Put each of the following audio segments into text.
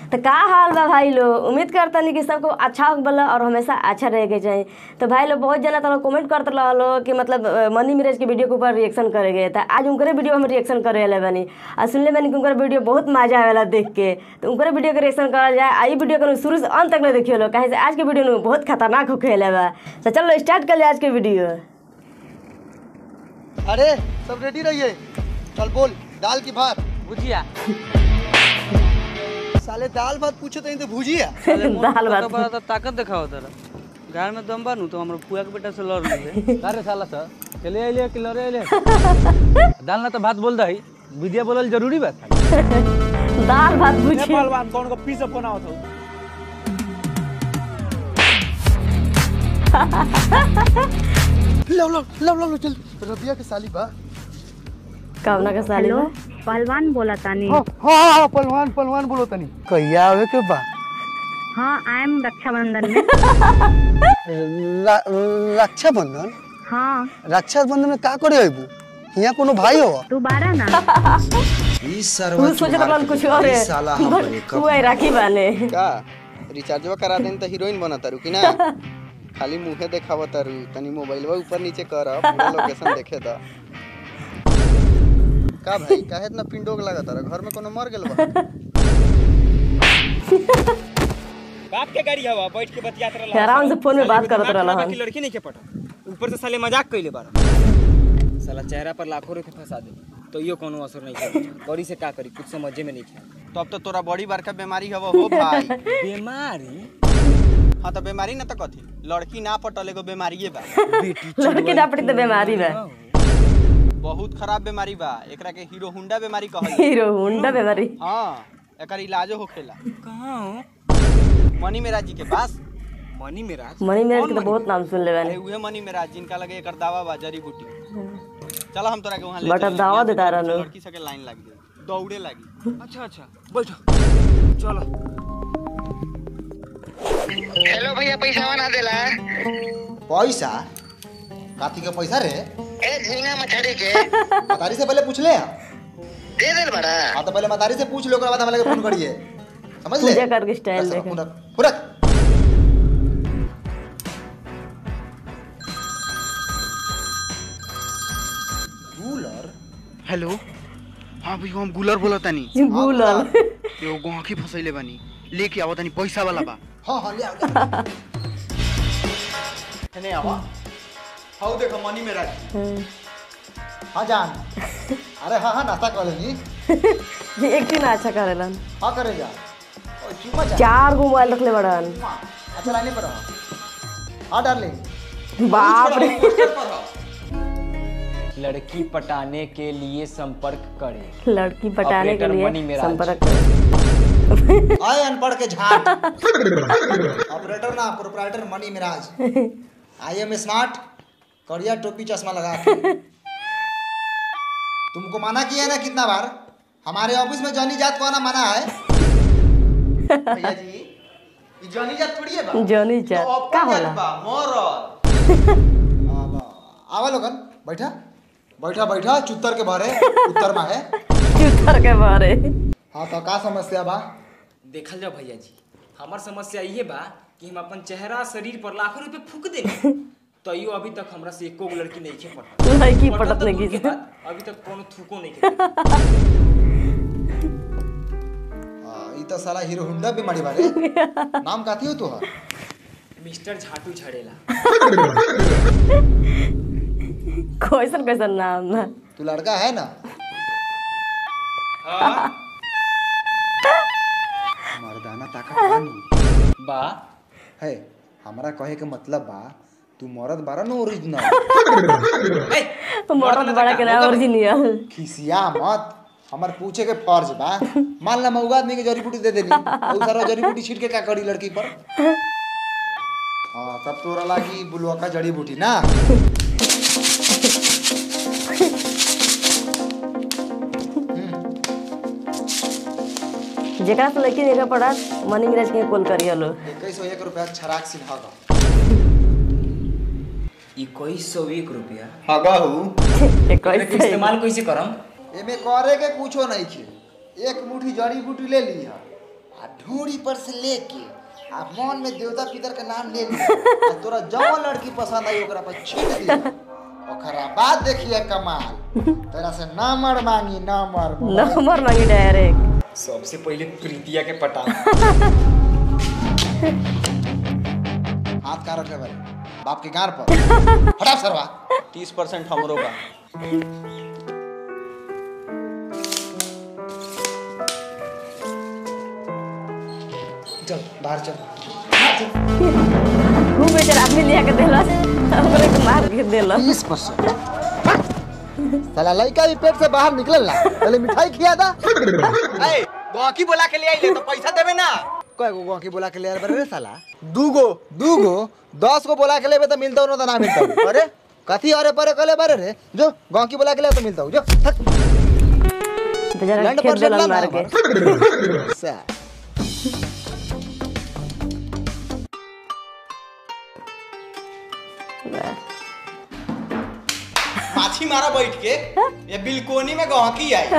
तो का हाल बा भाई लोग उम्मीद करतनी कि सबको अच्छा हो बोला और हमेशा अच्छा रहे के चाहिए तो भाई लोग बहुत जना तो कमेंट करते रहो कि मतलब अ, मनी मिराज के वीडियो के ऊपर रिएक्शन करेंगे तो आज उनके वीडियो हम रिएक्शन करे वाले बनी और सुनले मैंने कि उनका वीडियो बहुत मजा आवेला देख के तो उनके वीडियो के रिएक्शन करल जाए आई वीडियो को शुरू से अंत तक ले देखियो लोग कहीं से आज के वीडियो में बहुत खतरनाक होके वाला बा तो चलो स्टार्ट कर ले आज के वीडियो अरे सब रेडी रहिए चल बोल दाल की भात भुजिया साले दाल भात पूछो तो तो भुजिया दाल भात बड़ा तो ताकत दिखाओ तेरा घर में दम बानू तो हमरा फुआ के बेटा से लड़ ले अरे साला सर चले आइले कि लड़े आइले दाल ना तो भात बोल दही विद्या बोलल जरूरी बात दाल भात पूछी पहलवान कौन को पीस फोन आवत हो लो लो लो लो लो चल रबिया के साली बा कवना का साली हेलो बा पहलवान बोला तानी हाँ हाँ हाँ पहलवान पहलवान बोलो तनी कहिया आवे के बा हाँ आई एम रक्षाबंधन में रा- रक्षाबंधन हाँ रक्षाबंधन में का करे अबू यहाँ कोनो भाई हो तू बारह ना तू सोचत रहलन कुछ और है तू आई राखी बाने का रिचार्जवा करा देन त हीरोइन बना तारू कि ना खाली मुंहे देखाव तारू तनी मोबाइलवा ऊपर नीचे कर पूरा लोकेशन देखे द का भाई काहे इतना पिंडोक लगा तारा घर में कोनो मर गेल बा बाप के गाड़ी हवा बैठ के बतियात रहला आराम से फोन में बात करत रहला की हन लड़की नहीं के पटा ऊपर से साले मजाक कइले बार साला चेहरा पर लाखों रुपए फंसा दे तो यो कोनो असर नहीं करे बड़ी से का करी कुछ समझे में नहीं आया तब तो तोरा बड़ी बड़का बीमारी हवा हो भाई बीमारी हाँ तो बीमारी ना तो कथी लड़की ना पटल एगो बीमारीये बा लड़के ना पड़ी तो बीमारी बा बहुत खराब बीमारी बा एकरा के हीरो हुंडा बीमारी कहल हीरो हुंडा बीमारी हाँ एकर इलाजो होखेला कहां हो मनी मेरा जी के पास मनी मेरा मनी मेरे के तो बहुत नाम सुन ले अरे बानी उहे मनी मेरा जिनका लगे एकर दावा बा जड़ी बूटी चलो हम तोरा के वहां ले बट अब चलें। दावा यहाँ से देता कुछ रहलो। लड़की सके लाइन लग गई दौड़े लगी अच्छा अच्छा बैठो चलो हेलो भैया पैसा बना देला पैसा काथी के पैसा रे ए झींगा मछली के मतारी से पहले पूछ ले दे देल बड़ा हाँ तो पहले मतारी से पूछ लो ओकरा बाद हमारे फोन करिए समझ ले पूजा करके स्टाइल बस, देखे पूरा पूरा कूलर हेलो हाँ भैया हम गुलर बोला तानी गुलल एगो गोंखी फसैले बानी लेके आवो तानी पैसा वाला बा हाँ हाँ ले आओ ले आओ। एने आवा हाउ देखो मनी मेरा हाँ जान अरे हाँ हाँ नाश्ता कर लेंगी जी एक दिन अच्छा करेलन हाँ करे जा ओ, चुम्मा जा चार गो मोबाइल रखले बड़न अच्छा लाने पर रहो हाँ डार्लिंग बाप रे लड़की पटाने के लिए संपर्क करें लड़की पटाने के ऑपरेटर लिए मनी मेराज। संपर्क करें। आए अनपढ़ के झाट ऑपरेटर ना proprietor Mani Meraj I am smart करिया टोपी चश्मा लगा के तुमको मना किया है ना कितना बार हमारे ऑफिस में जॉनी जात को आना मना है भैया जी ये जॉनी जात थोड़ी है बा जॉनी जात, तो अपन का होला? जात बा, मरद आवा आवा लोगन बैठा बैठा बैठा चुत्तर के भरे उत्तर में है चुतर के बारे हाँ तो का समस्या बा देखल जाओ भैया जी हमार समस्या ये बा कि हम अपन चेहरा शरीर पर लाखों रुपए फूक देंगे तो यो अभी तक हमरा से एको गो लड़की नहीं खे पटा लड़की पटल पटत तो नहीं दूर की के बात, अभी तक कोनो थूको नहीं के हाँ, ई तो साला हीरो हुंडा बीमारी बारे नाम काथी हो तोहर मिस्टर झाटू झड़ेला कैसन कैसन नाम है तू लड़का है ना मर्दाना ताकत बानी बा है हमारा कहे के मतलब बा तू मर्द बारा ना ओरिजिनल मरद बड़ा के नाम ओरिजिनल खिसिया मत हमार पूछे के फर्ज बा मान ला मऊगा आदमी के जड़ी बूटी दे देनी और सारा जड़ी बूटी छीट के का करी लड़की पर हाँ तब तोरा लागी बुलवा का जड़ी बूटी ना जेकरा से लड़की देखा पड़ा मनी मिराज के कॉल करिए लो इक्कीस सौ एक रुपया छराक सिन्हा इक्कीस सौ एक रुपया हगहू इक्कीस सौ इस्तेमाल कैसे करम एमे करे के कुछो नहीं खे एक मुट्ठी जड़ी बूटी ले ली आ ढूंढी पर से लेके आ मन में देवता पितर के नाम ले ली आ तोरा जौन लड़की पसंद आई ओकरा पर छीट दी ओकरा बाद देखिए कमाल तेरा से नंबर मांगी नंबर नंबर मांगी डायरेक्ट सबसे पहले प्रीतिया के पटा हाथ कहाँ रखे बारे बाप के गार पर हटा सरवा तीस परसेंट हमरो बा चल बाहर चल खूब बेचारा आदमी लिया के देलस ओकरे के मार के देलस बीस परसेंट साला लड़का भी पेट से बाहर निकल ला पहले मिठाई खिया था ए गौकी बोला के ले आइले तो पैसा देबे ना कय गो गौकी बोला के ले आयल बारे रे साला दू गो दू गो दस गो बोला के लेबे तो मिलता ना तो ना मिलता अरे कथी अरे परे कले बारे रे जो गौकी बोला के ले तो मिलता जो थक बेचारा लैंड खेत पर देलन मार के सा माछी मारा बैठ के ये बिलकोनी में गहकी आई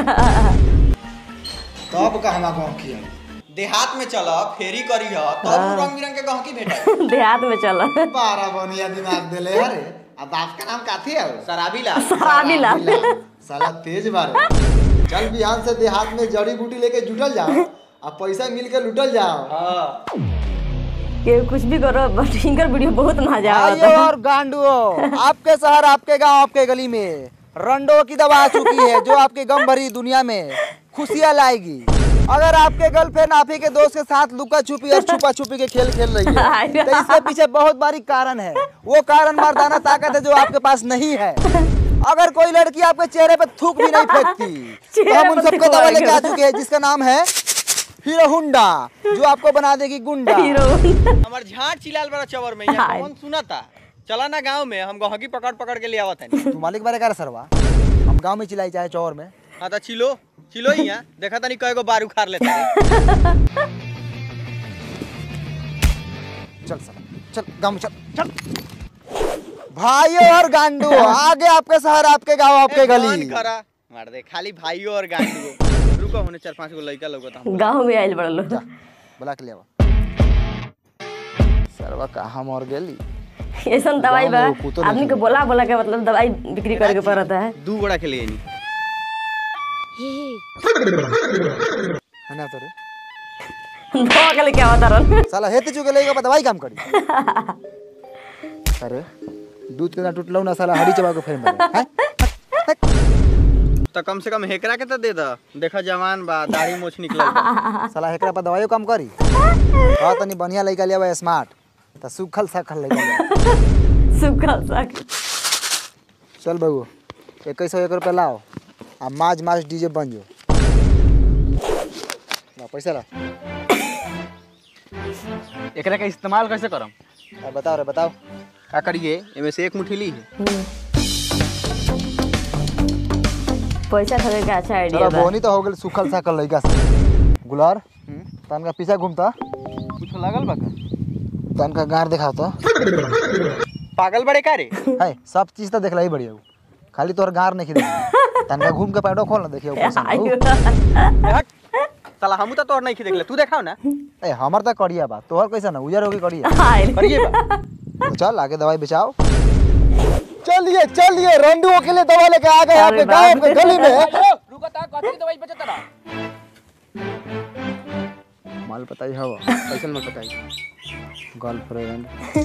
तब का हमा गौकी है देहात में चल फेरी करी ह तब उ रंग बिरंग के गहकी भेटा देहात में चल बारह बनिया दिमाग देले अरे अब बाप का नाम काथी है शराबी ला शराबी ला साला तेज बारे चल बिहान से देहात में जड़ी बूटी लेके जुटल जाओ अब पैसा मिल के लुटल जाओ हाँ के कुछ भी करो बट इनकर वीडियो बहुत मजा आइए आता और गांडुओ आपके शहर आपके गांव आपके गली में रंडो की दवा आ चुकी है जो आपकी गम भरी दुनिया में खुशियां लाएगी अगर आपके गर्लफ्रेंड आप ही के दोस्त के साथ लुका छुपी और छुपा छुपी के खेल खेल रही है तो इसके पीछे बहुत बारी कारण है वो कारण मर्दाना ताकत है जो आपके पास नहीं है अगर कोई लड़की आपके चेहरे पे थूक भी नहीं फेंकती तो हम उन चेहरे पे सबको दवा लेके आ थूक चुके हैं जिसका नाम है हीरो हुंडा जो आपको बना देगी गुंडा हीरो हमार झाट चिलाल बड़ा चवर में यहाँ हाय। कौन सुना था चला ना गांव में हम गहकी पकड़ पकड़ के ले आवत है तू मालिक बारे कर सरवा हम गांव में चिल्लाई चाहे चौर में हाँ तो चिलो चिलो ही यहाँ देखा तनी कय गो बार उखाड़ लेता है चल सर चल गांव में चल चल भाइयों और गांडू आगे आपके शहर आपके गांव आपके ए, गली कौन करा मार दे खाली भाइयों और गांडू रुको होने चार पांच गो लड़का लोग था गाँव में आयल बड़ा लोग बुला के ले आवा सरवा कहाँ मर गेली ऐसा दवाई बा गाँव में वो कुतो नहीं आदमी को बोला बोला के मतलब दवाई बिक्री करके पड़ता है दू बड़ा के लिए नहीं है ना तोरे दवा के लेके आवता रहन साला हेते चुके लेगा बा दवाई काम करी अरे दूध के ना टूटलो ना साला हरी चबा के फेर मारे हैं तो कम से कम हेकरा के तो दे दा देखा जवान बा दाढ़ी मोछ निकल बा। साला एकरा पर दवाइयो काम करी हां तनी बढ़िया लइका लेवा स्मार्ट त सुखल सखल लइका लेवा सुखल साग चल बबू इक्कीस सौ एक रुपया लाओ आ माज माज डीजे बन जो ला पैसा ला एकरा का इस्तेमाल कैसे करम अब बताओ रे बताओ का करिए इनमें से एक मुट्ठी ली है पैसा खरीद के अच्छा आइडिया चलो बा बोनी तो हो गेल सुखल साकल लइका से गुलार तनका पीछे घूमता कुछ लगल बा का तनका गार दिखाओ तो पागल बड़े का रे है सब चीज तो देखला ही बढ़िया हो। खाली तोहर गार नहीं देखी तनका घूम के पैडो खोल ना देखियो ऊपर से आयु। ना। हट। साला हमू तो तोर नहीं देख ले तू देखाओ ना ए हमर तो करिया बा तोहर कैसा ना उजर होगी करिया आयल। करिए बा तो चल आगे दवाई बेचाओ चलिए चलिए रंडुओं के लिए दवा लेके आ गए अरे आपके बाप गांव के रे। गली में रुको ता कथी दवाई बेचत रहा माल बताई हवा कैसे मत बताई गर्लफ्रेंड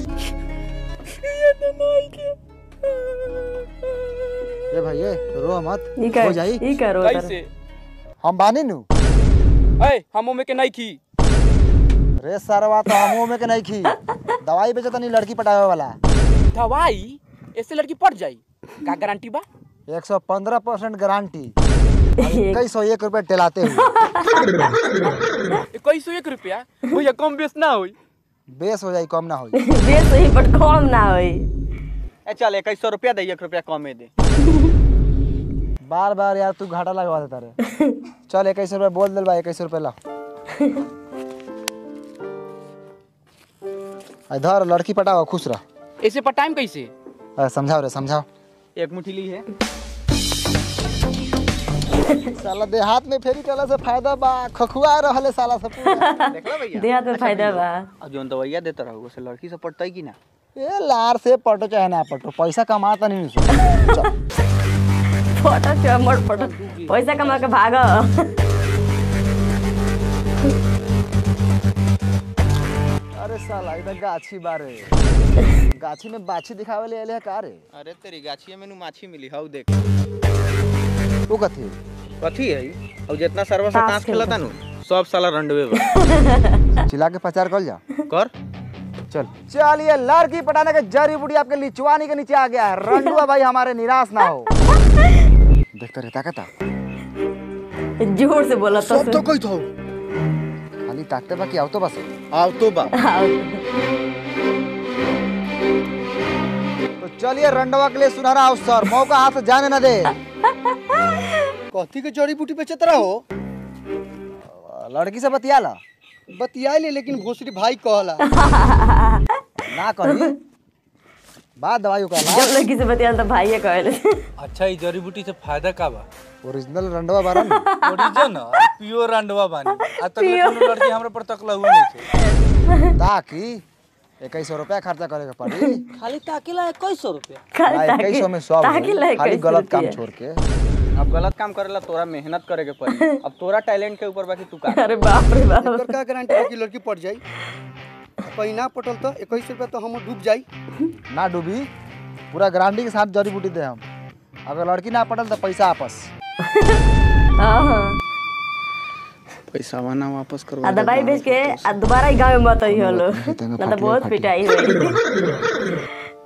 ए भाई ए रो मत ई कर हो जाई ई करो कैसे हम बानी नु ए हम में के नहीं खी रे सरवा तो हमो में के नहीं खी दवाई बेचत नहीं लड़की पटावे वाला दवाई ऐसे लड़की पड़ जाई का गारंटी बा 115 परसेंट गारंटी इक्कीस सौ एक रुपए टेलाते हुए इक्कीस सौ एक रुपया भैया कम बेस ना होई बेस हो जाई कम ना होई बेस ही बट कम ना होई ए चल इक्कीस सौ रुपया दे एक रुपया कमे दे बार बार यार तू घाटा लगवा देता रे चल इक्कीस रुपए बोल दिल बा इक्कीस रुपए ला इधर लड़की पटाओ खुश रह ऐसे पर टाइम कैसे अरे समझाओ रे समझाओ एक मुट्ठी ली है साला देहात में फेरी चला से फायदा बा खखुआ रहले साला सब पूरा। देखला भैया देहात में फायदा बा अब जोन दवाइया देता रहो से लड़की से पटतई कि ना ए लार से पटो चाहे ना पटो पैसा कमाता नहीं सो फोटो चमड़ फोटो पैसा कमा के भाग अरे साला इधर गाछी बारे गाछी में बाछी दिखावे ले आले का रे अरे तेरी गाछिया में नु माछी मिली हौ देख वो कथी कथी है अब जितना सरवा से ताश ताश खेलता। खेलता नु सब साला रंडवे बा चिल्ला के प्रचार कर जा कर चल चलिए लड़की पटाने के जड़ी बूटी आपके लिचवानी के नीचे आ गया है रंडुआ भाई हमारे निराश ना हो देखते रहता कहता जोर से बोला तो तो कोई तो खाली ताकते बाकी आओ तो बस आओ तो बा तो चलिए रंडवा के लिए सुनहरा अवसर मौका हाथ से जाने न दे कथी के जड़ी बूटी बेचत रहो लड़की से बतिया ला बतिया ले लेकिन भोसरी भाई कहला ना कही बात दवाई का जब लड़की से बतिया तो भाई कहले अच्छा ई जड़ी बूटी से फायदा का बा ओरिजिनल रंडवा बारन ओरिजिन प्योर अंडवा बानी आ तक कोनो लड़की हमरा पर तकला हुआ नहीं छे ताकि इक्कीस सौ रुपया खर्चा करे के पड़ी खाली ताकेला इक्कीस सौ रुपया इक्कीस सौ में सब ताकि हो, ला खाली 21 गलत काम रुपया। छोड़ के अब गलत काम करेला तोरा मेहनत करे के पड़ी अब तोरा टैलेंट के ऊपर बाकी तू का अरे बाप रे बाप एकर का गारंटी है कि लड़की पट जाई कहीं ना पटल तो इक्कीस रुपया तो हम डूब जाई ना डूबी पूरा गारंटी के साथ जड़ी बूटी दे हम अगर लड़की ना पटल तो पैसा आपस हाँ पैसा वाना वापस करो आ दवाई बेच के आ दोबारा ही गाँव में मत ही होलो ना तो बहुत पिटाई हुई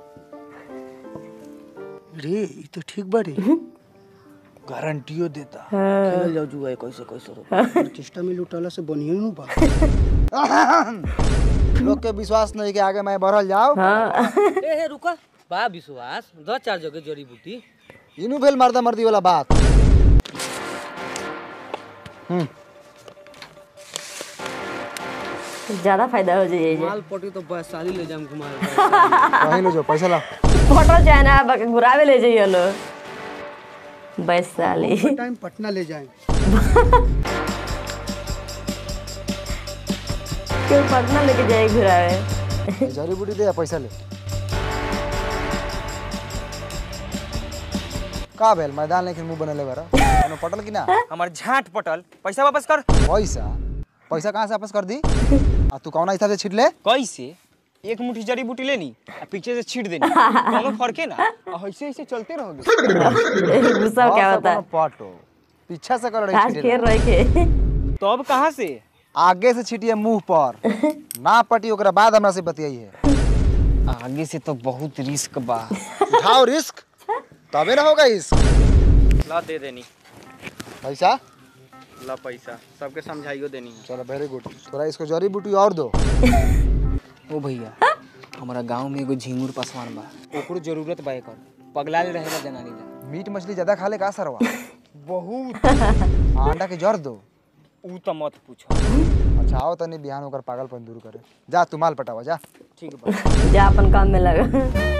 रे ई तो ठीक बाड़ी गारंटियो देता खेल जाओ जुआ इक्कीस इक्कीस रुपया चेष्टा में लुटाला से बनिए नु बा लोग के विश्वास नहीं के आगे मैं बढ़ल जाओ हाँ ए हे रुका बा विश्वास दस चार जगह जड़ी बूटी इनू भेल मर्दा मर्दी वाला बात ज्यादा फायदा हो जाइए माल पटी तो वैशाली ले जाम घुमा कहीं लो जो पैसा ला फोटो चाहे ना बक- घुरावे ले जाइए लो वैशाली टाइम पटना ले जाए क्यों पटना लेके जाए घुरावे जड़ी बूटी दे या पैसा ले का भेल मैदान लेकिन मुंह बनले बारा कोनो पटल की ना हमार झाट पटल पैसा वापस कर पैसा पैसा कहाँ से वापस कर दी आ तू कौना हिसाब से छिट ले कैसे एक मुट्ठी जड़ी बूटी लेनी आ पीछे से छीट देनी कोनो फर्के ना आ ऐसे ऐसे चलते रहोगे गुस्सा क्या होता है पटो पीछे से कर आज रही खेल रहे के तो अब कहाँ से आगे से छिटिए मुंह पर ना पटी ओकरा बाद हमरा से बतियाइए आगे से तो बहुत रिस्क बा उठाओ रिस्क तबे ना होगा इस ला दे देनी पैसा ला पैसा सबके समझाइयो देनी है चलो वेरी गुड थोड़ा इसको जड़ी बूटी और दो ओ भैया हमारा गांव में एगो झिंगुर पासवान बा ओकरो जरूरत बा एकर पगला ले रहेला जनानी ला मीट मछली ज्यादा खा ले का सरवा बहुत अंडा के जड़ दो ऊ तो मत पूछो अच्छा आओ तनी बिहान होकर पागलपन दूर करे जा तू माल पटावा जा ठीक बा जा अपन काम में लगा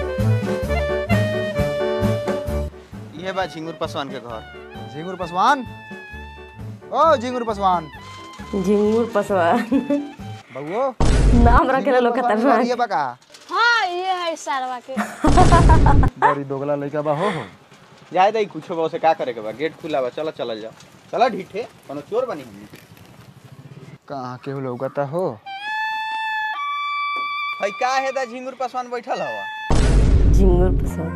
ये बा झिंगुर पासवान के घर झिंगुर पसवान ओ झिंगुर पसवान झिंगुर पसवा बउओ नाम रखे लोग खतरनाक ये बका हाँ ये है सारवा के बड़ी दोगला लइका बा हो हो जाए दई कुछो बा उसे का करे के बा गेट खुला बा चला चलल जाओ चला ढीठे कोनो चोर बनी हम कहाँ केहू लौकता हो हई का है दा झिंगुर पासवान बैठल हवा झिंगुर पसवा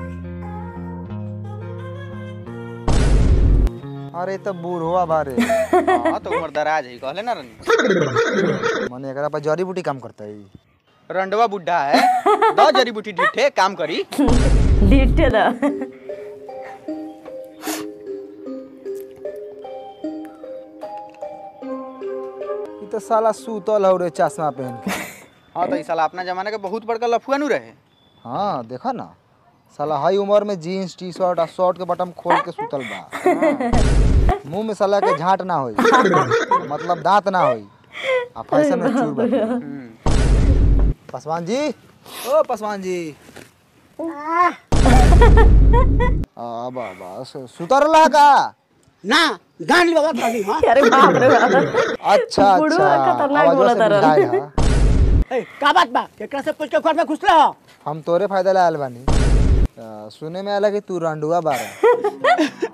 अरे तो बूढ़वा बारे हां तो उमर दराज है कहले ना रनी मने एकरा पर जड़ी बूटी काम करता है रंडवा बुड्ढा है दो जड़ी बूटी ढीठे काम करी लीटे दा ई तो साला सूतल हो रे चश्मा पहन के हां तो ई साला अपना जमाना के बहुत बड़का लफुआ नु रहे हाँ देखा ना साला हाई उम्र में जीन्स टी शर्ट और शर्ट के बटन खोल के सुतल बा मुंह में साला के झाट ना होई मतलब दांत ना होई आ फैशन में चूर बा पासवान जी ओ पासवान जी आ बा बा सुतर रहा का ना गान लगा तानी हां अरे बाप रे बाप अच्छा बुढ़वा अच्छा खतरनाक आवाजवा बोला से तारा। बुझाए हा। ए का बात बा केकरा से पूछ के घर में घुसला हो हम तोरे फायदा ला आयल बानी आ, सुने में आला कि तू रंडुआ बारा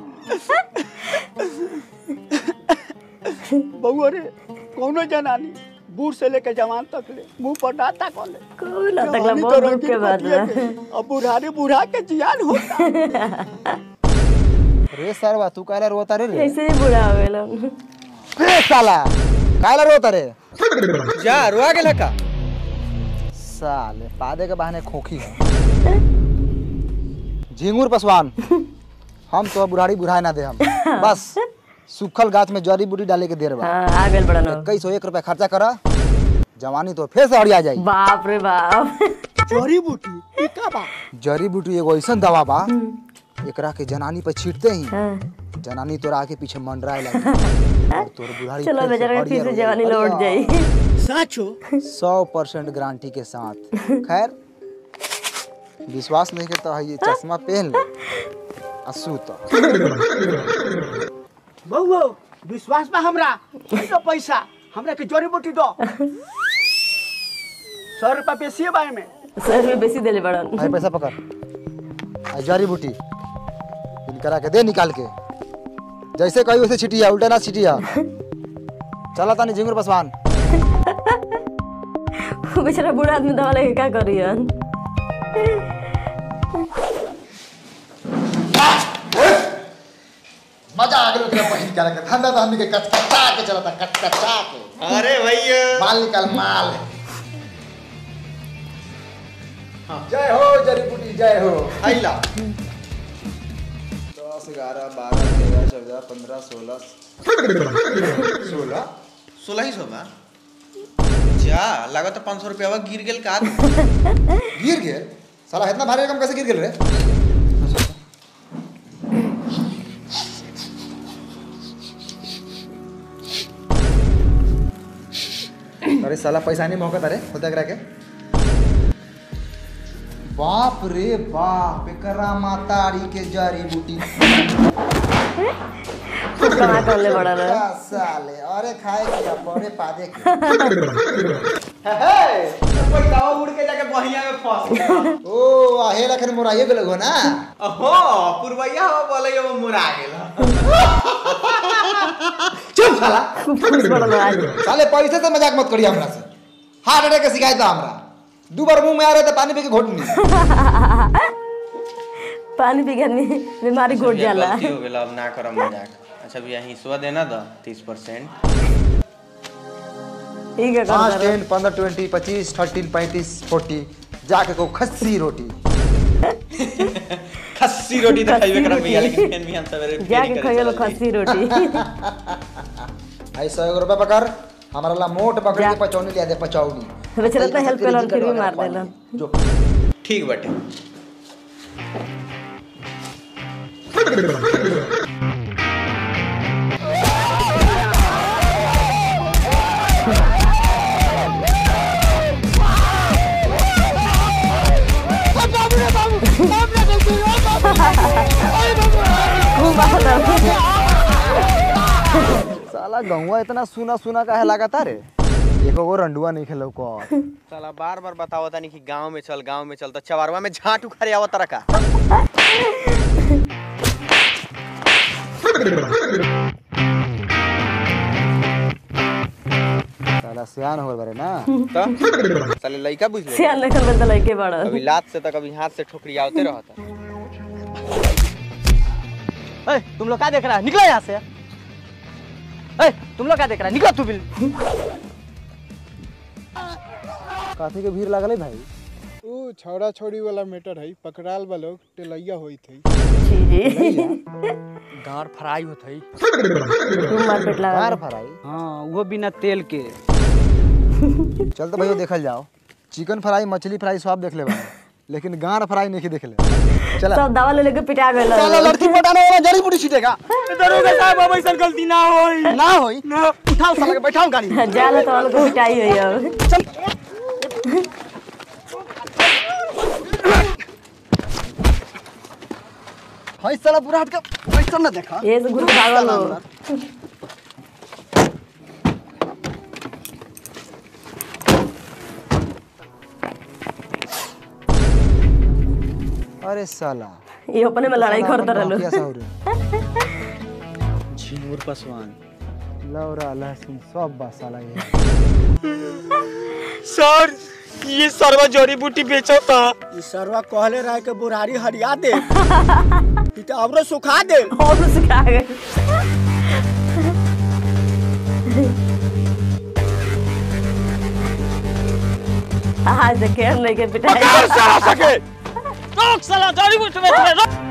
बउआ रे कौनो जनानी बूढ़ से लेके जवान तक ले मुंह पर डाटा कर ले कोई ना तकला जवानी बहुत तो दुख रंगीन के बात पतिया बा के, अब बुढ़ारी बुढ़ा के जियान होता रे सरवा तू काला रोता रे रे ऐसे ही बुढ़ा हो गेलो रे साला काला रोता रे जा रुआ गेला का साले पादे के बहाने खोखी है झिंगुर पसवान हम तो बुढ़ाड़ी बुढ़ाए ना दे हम बस सूखल गाछ में जड़ी बूटी डाले के देर बा हाँ आ गेल बड़ा नो इक्कीस सौ एक रुपया खर्चा करा जवानी तो फिर से हड़िया जाई बाप रे बाप जड़ी बूटी ई का बा जड़ी बूटी एगो ऐसन दवा बा एकरा के जनानी पे छीटते ही हाँ, जनानी तोरा आगे पीछे मंडराए लगे और तोर बुढ़ाड़ी चलो फिर से बेचारा के फिर हरियर से हो जाई। जवानी लौट हरियर। जाई साचो सौ परसेंट गारंटी के साथ खैर विश्वास नहीं करता है ये चश्मा पहन ले आ सूत बउआ विश्वास बा हमरा ई तो पैसा हमरा के जड़ी बूटी दो सौ रुपया बेसी है बाय में सर में बेसी देले बड़न भाई पैसा पकड़ आ जड़ी बूटी इनकरा के दे निकाल के जैसे कही वैसे छिटिया उल्टा ना छिटिया चला तानी झिंगुर पसवान बेचारा बूढ़ा आदमी दवा लेके का करियन मजा आ गया तेरा पहिन के रखे धंधा तो हमनी के कचकचा के चलता कचकचा के अरे भैया माल निकाल माल जय हो जड़ी बूटी जय हो आइला दस ग्यारह बारह तेरह चौदह पंद्रह सोलह सोलह सोलह ही सौ बा जा लागत तो पाँच सौ रुपया गिर गेल का गिर गेल साला इतना भारी रकम कैसे गिर गेल रे अरे साला पैसा नहीं मौका अरे होता करा के बाप रे बाप एकरा मातारी के जड़ी बूटी कमा कर ले बड़ा क्या साले अरे खाए के बड़े पादे के पैसा उड़ के जाके बहिया में फंस गया ओ आहे लखन मोराइए गेल हो ना हो पुरवैया हो बोले वो मुरा गेल चुप साला खुश बड़न आज साले पैसे से मजाक मत करिए हमरा से हार्ट अटैक के शिकायत बा हमरा दू बार मुंह में आ रहे थे पानी पी के घोटनी पानी पी के आदमी बीमारी घोट जाला गलती हो गेल अब ना करम मजाक अच्छा भैया हिस्सा देना दो तीस परसेंट ठीक है पाँच कर टेन पंद्रह ट्वेंटी पच्चीस थर्टीन पैंतीस फोर्टी जाके को खस्सी रोटी खस्सी रोटी तो खस्सी खाइबे करम रोटी। भैया लेकिन फिर भी हम सवेरे जाके फेरी करे खाइयो लो चलल खस्सी रोटी आई सौ एक रुपया पकड़ हमारा ला मोट पकड़ के पचौनी लिया दे पचौनी बेचारा तो पैसा हेल्प तेरी कलन जिगर फिर भी वगैरह मार पानी। देलन जो जाई। ठीक बाटे खूब बात है। साला गहुआ इतना सुना सुना का है लगातार एको गो रंडुआ नहीं खेलो को साला बार बार बताओ तानी कि गांव में चल गांव में चल तो चवारवा में झाट उखाड़े आवत तरह का साला सियान हो बारे ना तो साले लइका बुझ ले सियान लेखन बंदा लइके बड़न कभी लात से तो कभी हाथ से ठोकरी आवते रहता ए, तुम लोग क्या देख रहा है निकलो यहाँ से ए, तुम लोग क्या देख रहा है निकलो तू बिल काफी के भीड़ लागल है भाई ऊ छौड़ा छौड़ी वाला मैटर है पकड़ाल बा लोग टेलैया होई थी जी जी गाड़ फ्राई होत है खूब मारपीट लगा कार फराई हाँ वो बिना तेल के चल तो भैया देखल जाओ चिकन फ्राई मछली फ्राई सब देख ले भाई लेकिन गार फ्राई नहीं देख ले चला सब दवा ले लेके पिटा गए चला लड़की पटाने वाला जड़ी बूटी छीटेगा दरोगा साहब अब ऐसा गलती ना होई ना होई उठाओ साला के बैठाओ गाड़ी में। जाले तो वालों को पिटाई हुई अब हाय साला पूरा हट के रिएक्शन ना देखा ये से घुस के भागल हो अरे साला ये अपने में लड़ाई करता रहलो क्या साउरे झिंगुर पासवान लौरा लहसुन सब बा साला ये सर ये सरवा जड़ी बूटी बेचो था ई सरवा कहले रहे के बुढ़ारी हरिया दे ई तो औरो सुखा दे और सुखा गए आज देखे नहीं के पिटाई साला सके रोक साला जड़ी बूटी बेच रहे रोक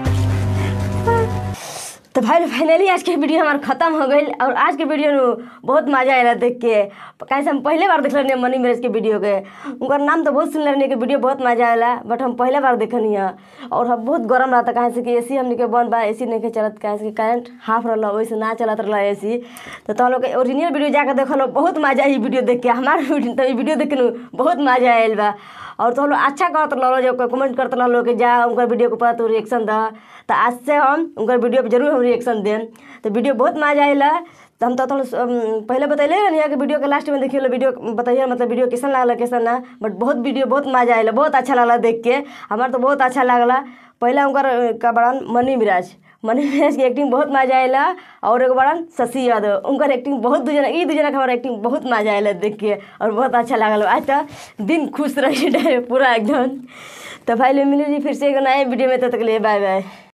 तो भाई फाइनली आज के वीडियो हमार खत्म हो गई और आज के वीडियो में बहुत मजा आया देख के कैसे हम पहले बार देख रहे मनी मैरेज के वीडियो के उनका नाम तो बहुत सुन रहे कि वीडियो बहुत मजा आया बट हम पहले बार देखनी है और हम बहुत गर्म रहता कहे से कि ए सी हमने के बंद बा ए सी नहीं के चलत कहे से कि करंट हाफ रहा वैसे ना चलत रहा ए सी तो तुम लोग के ओरिजिनल वीडियो जाकर देख लो बहुत मजा आई वीडियो देख के हमारे वीडियो तो वीडियो देख के बहुत मजा आयल बा और तो हम लोग अच्छा करत रहो जो कमेंट करते रहो कि जा उनका वीडियो के ऊपर तू रिएक्शन दा तो आज से हम उनका वीडियो पे जरूर हम रिएक्शन दें तो वीडियो बहुत मजा आएला तो हम तो थोड़ा पहले बतैले रहनी कि वीडियो के लास्ट में देखिए वीडियो बताइए मतलब वीडियो कैसन लागला कैसन ना बट बहुत वीडियो बहुत मजा आएला बहुत अच्छा लागला देख के हमारा तो बहुत अच्छा लागला पहला उनकर का बड़ान मनी मिराज मनी मिराज की एक्टिंग बहुत मजा आएला और एक बड़ान शशि यादव उनकर एक्टिंग बहुत दू जना ई दू जना के हमारा एक्टिंग बहुत मजा आएला देख के और बहुत अच्छा लागल आज तो दिन खुश रही पूरा एकदम तो भाई ले मिली फिर से एगो नए वीडियो में तब तक लिए बाय बाय